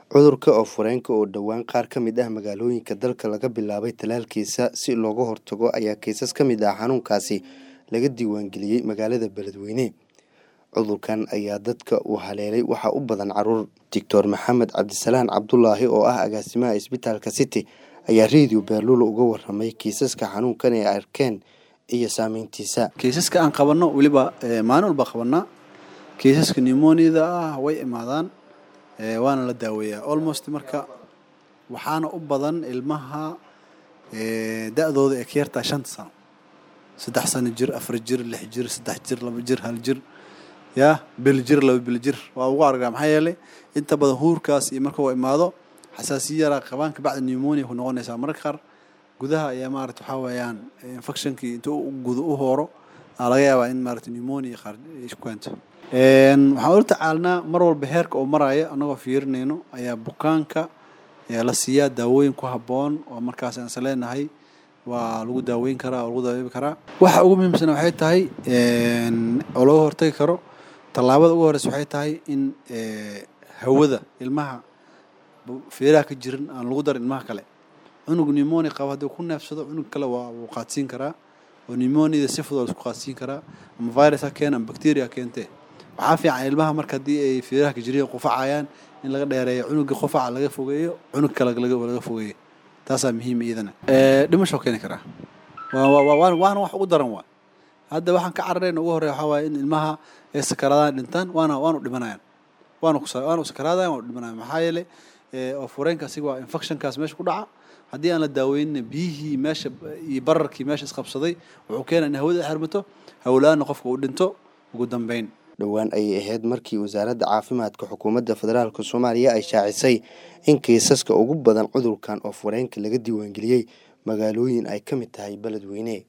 Cudurka oof-wareenka oo dhowaan qaar ka mid ah magaalooyinka dalka laga bilaabay tallaalkiisa si looga hortago ayaa kiisas ka mid ah xanuunkaasi laga diiwaangeliyay magaalada Beledweyne. Cudurkan ayaa dadka uu haleelay waxaa u badan carruur. Doctor Maxamed Cabdisalaan Cabdulaahi oo ah agaasimaha isbitaalka City ayaa Radio Beerlulo uga warramay kiisaska xanuunkan ee ay arkeen iyo saameyntiisa. kiisaska aan qabanno weliba eh, maalin walba qabanaa kiisaska pneumoniada ah way imaadaan eh, waana la daaweeyaa almost marka waxaana u badan ilmaha eh, da-dooda ay ka yartaa shanta sano saddex sano jir afar jir lix jir saddex jir laba jir hal jir ya bil jir laba bil jir waa ugu argaa maxaa yeelay inta badan huurkaas iyo marka uu imaado xasaasiya yaraa qabaan kabacdi pneumonia ku noqonaysaa mararka qaar gudaha ayaa maarata waxaa weeyaan infectionkii intuu u gudo u hooro aa laga yaabaa in maarata pneumonia qaar ay ku keento Een, waxaan ula tacaalnaa mar walba heerka uu maraayo annagoo fiirinayno ayaa bukaanka ayaa la siiyaa daawooyin ku habboon oo markaas aan is leenahay waa lagu daaweyn karaa oo lagu daaweyn karaa waxa ugu muhiimsan waxay tahay een, oo laga hortagi karo tallaabada ugu horeysa waxay tahay in eh, hawada ilmaha bu- feeraha ka jiran aan lagu darin ilmaha kale cunug pneumonia qaba haddii uu ku neefsado cunug kale waa wuu qaadsiin karaa oo pneumoniada si fudud waa la isku qaadsiin karaa ama virus ha keena ama bacteria ha keentee waxaa fiican ilmaha marka haddii ay feeraha ka jireen qufacayaan in laga dheereeyo cunuga qufaca laga fogeeyo cunug kale laga laga fogeeyo taasaa muhiim iyadana Eh, dhimasho keeni karaa waa waa waa- waana waana wax ugu daran waa hadda waxaan ka cararayna ugu horreeya waxaa waaye in ilmaha ay sakaraadaan dhintaan waana waanu dhimanayaan waanu kusa waanu sakaraadayan waanu dhimanayaan maxaa yeelay eh, oof-wareenka asiga waa infectionkaas meesha ku dhaca haddii aan la daaweynin biyihii meesha iyo bararkii meesha isqabsaday wuxuu keenaa in hawada xirmato hawlaana qofka uu dhinto ugu dambeyn dhowaan ayay ahayd markii wasaaradda caafimaadka xukuumadda federaalk soomaaliya ay shaacisay in kiisaska ugu badan cudurkan oof-wareenka laga diiwaangeliyey magaalooyin ay ka mid tahay beledweyne